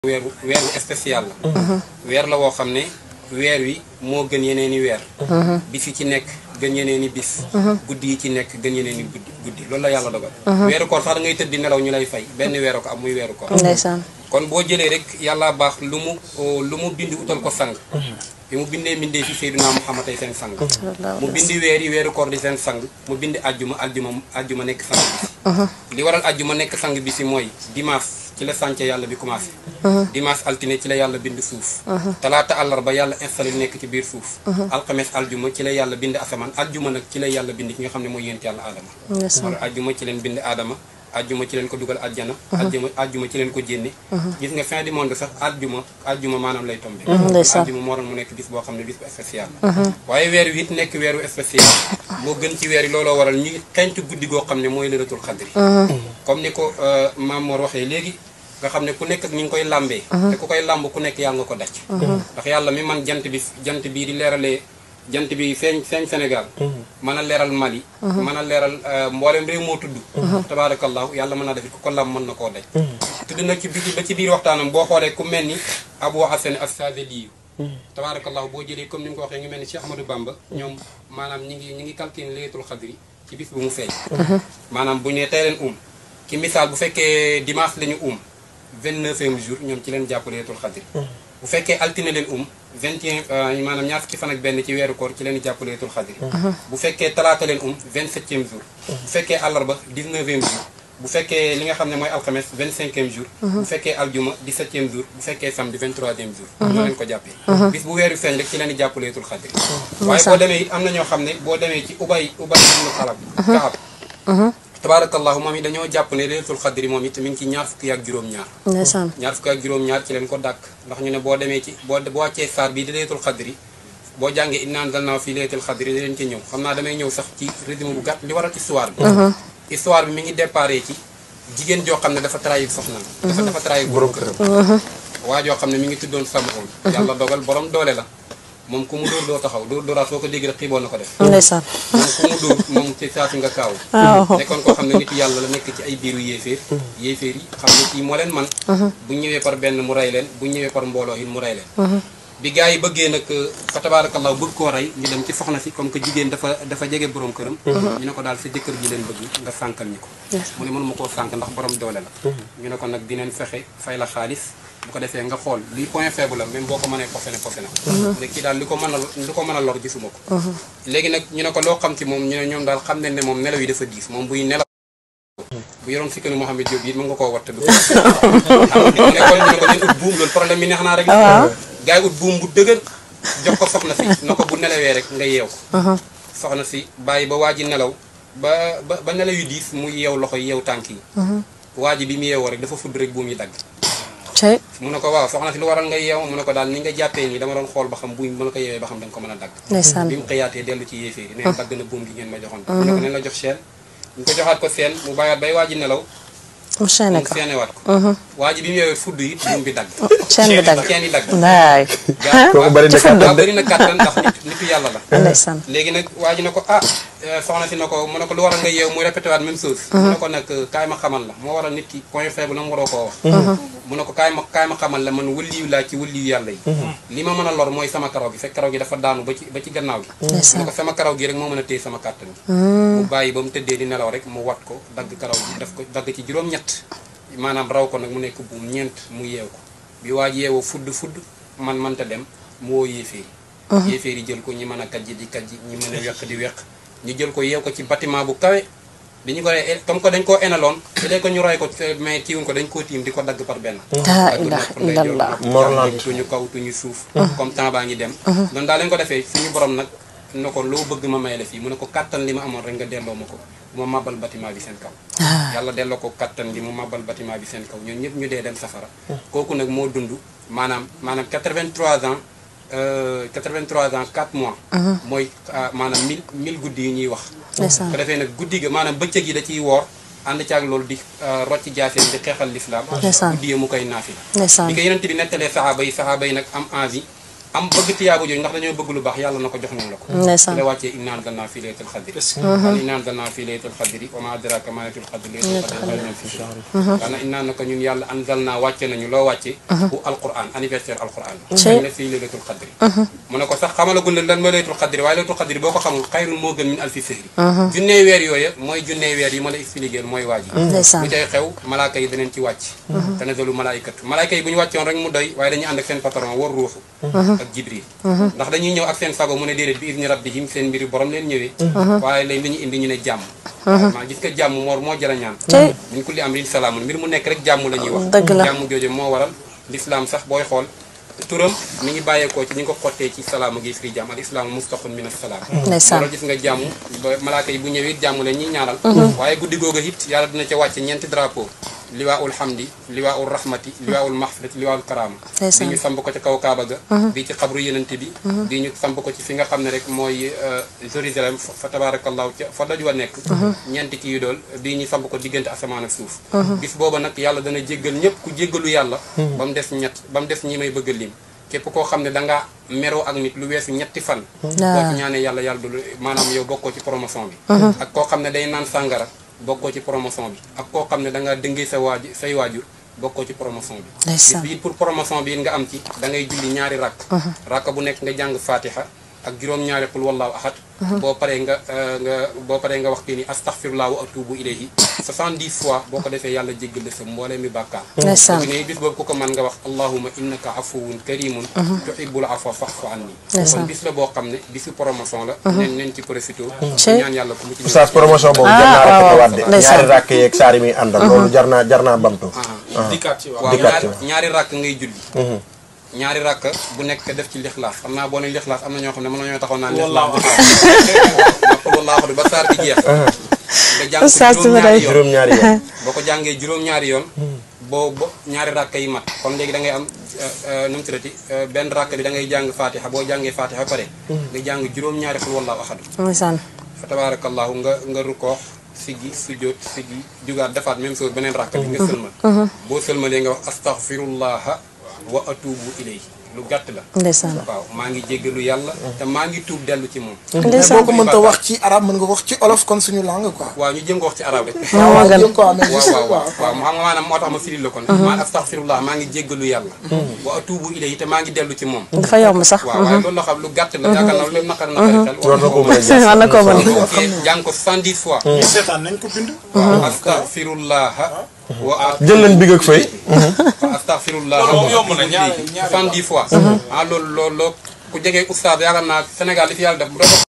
weeru weeru spécial la weer la woo xam ne weer wi moo gën yeneen i weer bis yi ci nekk gën yeneen i bis guddi yi ci nekk gën yeneen i guddi guddi loolu la yàlla dogal weeru koor sax da ngay tëdd di nelaw ñu lay fay benn weeru ko am muy weeru koor ndeysaan kon boo jëlee rek yàlla baax lu mu lu mu bind utal ko sang bi mu bindee mbindee fi Seydina Muhammad ay seen sang mu bindi weer yi weeru koor di seen sang mu bindi ajjuma ajjuma ajjuma nekk sang bi li waral ajjuma nekk sang bi si mooy dimanche ci la sànce yàlla bi commencé dimanche altine ci la yàlla bind suuf talaata àllarba yàlla installé nekk ci biir suuf alxames aljuma ci la yàlla bind asamaan aljuma nag ci la yàlla bind ki nga xam ne mooy yént yàlla aadama wala aljuma ci leen bind aadama ajjuma ci leen ko dugal ajjana ajjuma ajjuma ci leen ko jénne gis nga fin du monde sax ajjuma ajjuma maanaam lay tombé ajjuma moo doon mu nekk bis boo xam ne bis bu spécial la waaye weer wi it nekk weeru spécial moo gën ci weer yi looloo waral ñu xentu guddi goo xam ne mooy lëratul xadri comme ni ko Maam Mor waxee léegi nga xam ne ku nekk ak ñi ngi koy làmbee te ku koy làmb ku nekk yaa nga ko daj ndax yàlla mi man jant bi jant bii di leeralee jant bi feeñ feeñ Sénégal mën a leeral Mali mën a leeral mboolem réew moo tudd tabaarakallahu yàlla mën naa def ku ko lam mën na koo daj tudd nag ci biir ba ci biir waxtaanam boo xoolee ku mel ni Abou Hassan as-Saadili tabaarakallahu boo jëlee comme ni mu ko waxee ngi mel ni Cheikh Ahmadou Bamba ñoom maanaam ñi ngi ñi ngi calculé laylatul xadri ci bis bu mu feeñ maanaam bu ñu nee tey leen um ci misaal bu fekkee dimanche la ñu um vingt-neuvième jour ñoom ci leen jàpp laylatul xadri bu fekkee altine leen um vingt et un maanaam ñaar fukki fan ak benn ci weeru koor ci leen jàpp laylatul xadri bu fekkee talaata leen um vingt-septième jour bu fekkee àllarba dix-neuvième jour bu fekkee li nga xam ne mooy alxames vingt-cinquième jour bu fekkee aljuma dix-septième jour bu fekkee samedi vingt-troisième jour ñoo leen ko jàppee bis bu weeru feeñ rek ci leen jàpp laylatul xadri waaye boo demee it am na ñoo xam ne boo demee ci ubay ubay ibnu xalab kaab tabaarakallahu moom it dañoo jàpp ne laylatul xadri moom it mi ngi ci ñaar fukki ak juróom-ñaar ndeysaan ñaar fukki ak juróom-ñaar ci leen ko dàkk ndax ñu ne boo demee ci boo boo wàccee saar bii di laylatul xadri boo jàngee innaa anzalnaahu fii laylatul xadri da leen ci ñëw xam naa damay ñëw sax ci résumé bu gàtt li waral histoire bi histoire bi mi ngi déparé ci jigéen joo xam ne dafa trahir soxna dafa dafa trahir borom këram waa joo xam ne mi ngi tuddoon Sam'un yàlla dogal borom doole la moom ku mu dóor doo taxaw dóor dóoraat soo ko dégg rek xiiboon na ko def ndeysaan moom ku mu dóor moom ci saasi nga kaaw waaw nekkoon koo xam ne nitu yàlla la nekk ci ay biiru yéeféer yéeféer yi xam ne kii moo leen man bu ñëwee par benn mu rey leen bu ñëwee par mbooloo it mu rey leen bi gars yi bëggee nag fa tabaarakallaa bëgg koo rey ñu dem ci soxna si comme que jigéen dafa dafa jege borom këram ñu ne ko daal sa jëkkër ji leen bëgg nga sànkal ñi ko mu ne mënuma koo sànk ndax borom doole la ñu ne ko nag dineen fexe fay la xaalis bu ko defee nga xool luy point faible la même boo ko mënee posé ne posé na ne kii daal li ko mën a li ko mën a lor gisuma ko léegi nag ñu ne ko loo xam ci moom ñu ne ñoom daal xam nañ ne moom nelaw yi dafa diis moom buy nelaw bu yoroon sikkanu Mouhamed Diop yi mën nga koo watte du ko nekkoon ñu ne ko leen ut buum loolu problème bi neex naa rek gars yi ut buum bu dëgër jox ko soxna si na ko bu nelawee rek nga yeew ko soxna si bàyyi ba waa ji nelaw ba ba ba nelaw yu diis mu yeew loxo yi yeew tànk yi waa ji bi mu yeewoo rek dafa fudd rek buum yi dagg cey mu ne ko waaw soxna si lu waral nga yeew mu ne ko daal ni nga jàppee nii dama doon xool ba xam buum bu ma ko yeewee ba xam da nga ko mën a dagg ndeysaan bi mu xëyaatee dellu ci yéeféer yi neen dagg na buum gi ngeen ma joxoon mu ne ko neen la jox seen ñu ko joxaat ko seen mu bàyyaat bay waa ji nelaw mu chaîné mu ko seenewaat ko waa ji bi mu yeewee fudd yi buum bi dagg chaîne bi dagg chaîne yi dagg waay gaa kooku bari na jëfandikoo. kàttan waaw de bëri na kàttan ndax nit nitu yàlla la ndeysaan léegi nag waa ji ne ko ah soxna si na ko mu ne ko lu waral nga yeew muy répété waat même chose mu ne ko nag kaay ma xamal la moo waral nit ki point faible la mu waroo koo wax mu ne ko kaay ma kaay ma xamal la man wëliyu laa ci wëliyu yàlla yi li ma mën a lor mooy sama karaw gi fekk karaw gi dafa daanu ba ci ba ci gannaaw gi mu ne ko sama karaw gi rek moo mën a téye sama kàttan gi mu bàyyi ba mu tëddee di nelaw rek mu wat ko dagg karaw gi daf ko dagg ci juróom-ñett maanaam raw ko nag mu nekk buum ñeent mu yeew ko bi waa ji yeewoo fudd fudd man mënta dem mu woo yéeféer yi yéeféer yi jël ko ñi mën a kajji di kajji ñi mën a weq di weq ñu jël ko yeew ko ci bâtiment bu kawe bi ñu ko rey comme que dañ koo enaloon su dee ko ñu roy ko mais kiiwuñ ko dañ koo tiim di ko dagg par benn laa dagg ilaha nopp ndeyjoor, illallah nopp Morland. càmmoñ, tuñu kaw tuñu suuf comme temps baa ngi dem noonu daal lañ ko defee suñu borom nag na ko loo bëgg ma may la fii mu ne ko kattan li ma amoon rek nga delloo ma ko bu ma màbbal bâtiment bi seen kaw yàlla delloo ko kattan li mu màbbal bâtiment bi seen kaw ñoom ñëpp ñu dee dem safara kooku nag moo dund maanaam maanaam 83 ans euh, 83 ans 4 mois mooy ah, maanaam 1000 1000 guddi yi ñuy wax ndeysaan ko defee nag guddi ga maanaam bëccëg yi da ciy woor ànd caag loolu di rocc jaaseen di xeexal lislaam Ndeysaan. guddi yi mu koy naafi bi ndeysaan ko yeneen bi nettalee saxaaba yi saxaaba yi nag am envie am bëgg tiyaabu jooju ndax dañoo bëgg lu baax yàlla na ko jox nañ la ko ndeysaan ci la wàccee innaa anzalnaa fii laylatil qadri al innaa anzalnaa fii laylatil qadri wa maa adraaka maa laylatul qadri laylatul qadri xayrun min alfi shahr daana innaa naka ñun yàlla anzalnaa wàcce nañu loo wàcce bu alquran anniversaire alquran Ci- la fii laylatul qadri mu ne ko sax xamalagun ne lan mooy laylatul qadri waaye laylatul qadri boo ko xamul xayrun moo gën min alfi shahri junnee weer yooya mooy junnee weer yi ma la expliqué mooy waa ji ndeysaan bu cay xew malaaka yi daneen ci wàcc tanazalu malaaykatu malaaka yi bu ñu wàccoon rek mu doy waaye dañuy ànd ak seen patron war ruuxu ak jibril ndax dañuy ñëw ak seen sago mu ne déedéet bi idni rabbihim seen mbiri borom leen ñëwee waaye lañ dañu indi ñu ne jàmm maa gis nga jàmm moor moo jara ñaan Tey. min kulli amrin salaamun mbir mu nekk rek jàmm la ñuy wax Dëgg la. jàmm jooju moo waral l'islam sax booy xool turam mi ngi bàyyeekoo ci ñi nga ko xottee ci salaama gi firi jàmm al islaamu mustaqun min assalaam ndeysaan loolu gis nga jàmm ba malaaka yi bu ñëwee it jàmm leen ñuy ñaanal waaye guddi googu it yàlla dina ca wàcce ñeenti drapeau liwaaul hamdi liwaaul rahmati liwaaul mahfirati liwaaul karama Ndeysaan. bi ñu samp ko ci kaw kaaba ga bii ci xabru yenante bi bii ñu samp ko ci fi nga xam ne rek mooy Jérusalem fa fa tabarakallahu ca fa daj wa nekk ñeenti kii yu dool bii ñu samp ko diggante asamaan ak suuf bis booba nag yàlla dana jéggal ñëpp ku jéggalu yàlla ba mu des ñett ba mu des ñi may bëgg a lim képp koo xam ne dangaa meroo ak nit lu weesu ñetti fan boo ci ñaanee yàlla yàlla du maanaam yow bokkoo ci promotion bi ak koo xam ne day naan sàngara bokkoo ci promotion bi ak koo xam ne da nga dëngee sa waaju say waajur bokkoo ci promotion bi Ndeysaan. bis bi it pour promotion bi it nga am ci da ngay julli ñaari rakk rakk bu nekk nga jàng fatiha ak juróom-ñaari qul wallahu ahad boo paree nga euh, nga boo paree nga wax kii ni astaghfirullah wa atubu ilayhi 70 fois boo ko defee yàlla jéggal la sa mboolee mi bàkkaar Ndeysaan. ne bis boobu ku ko mën nga wax allahumma innaka afuwun karimun tuhibbul afwa fa'fu anni Ndeysaan. kon bis la boo xam ne bisu promotion la nen nen ci profité Cey. ñaan yàlla ku mu ci oustaz promotion boobu jar naa Ah, waaw, répété waat de ndeysaan. ñaari rakk yeeg saar yi muy àndal loolu jar naa jar naa bamtu dikkaat ci waaw waaw Dikkaat ñaari ci. ñaari rakk ngay julli ñaari rakk bu nekk def ci lixlaas xam naa boo ne lixlaas am na ñoo xam ne mën nañoo taxaw naan Wallaahu lixlaas wallaahu ba saar bi jeex nga jàng ko Oustaz juróom-ñaari yoon juróom-ñaari yoon boo ko jàngee juróom-ñaari yoon boo bo ñaari rakk yi mat kon léegi da ngay am nu mu tuddati benn rakk bi da ngay jàng fatiha boo jàngee fatiha ba pare nga jàng juróom-ñaari xul wallaahu ahadu ndeysaan fa tabarakallahu nga nga rukkoox siggi sujjóot siggi jugaat defaat même chose beneen rakk bi nga sëlmal boo sëlmalee nga wax astaghfirullaha wa atubu ilayhi lu gàtt la ndeysaan waaw maa ngi jéggalu yàlla te maa ngi tuub dellu ci moom mais ndeysaan boo ko mënta wax ci arab mën nga ko wax ci olof kon suñu langue quoi. waaw ñu jëm ko wax ci arab rek moo ma gën jëm ko amee waaw juste waaw quoi. waaw mu xam nga maanaam moo tax ma firil la kon maa astaghfirullah maa ngi jéggalu yàlla wa atubu ilayhi te maa ngi dellu ci moom dafa yomb sax waaw waaye loolu la xam lu gàtt la yaakaar naa lu naqar naqari xel war na ko mën a war na koo mën boo ko jàng ko 110 fois ñi seetaan nañ ko bind. waaw astaghfirullaha wa jël leen big ak fëy waaw astaghfirullah Loolu moom yomb na ñaari- ñaari- soixante-dix fois ah loolu loolu loolu ku jege oustaz yaakaar naa Sénégal li fi yàlla def bu doon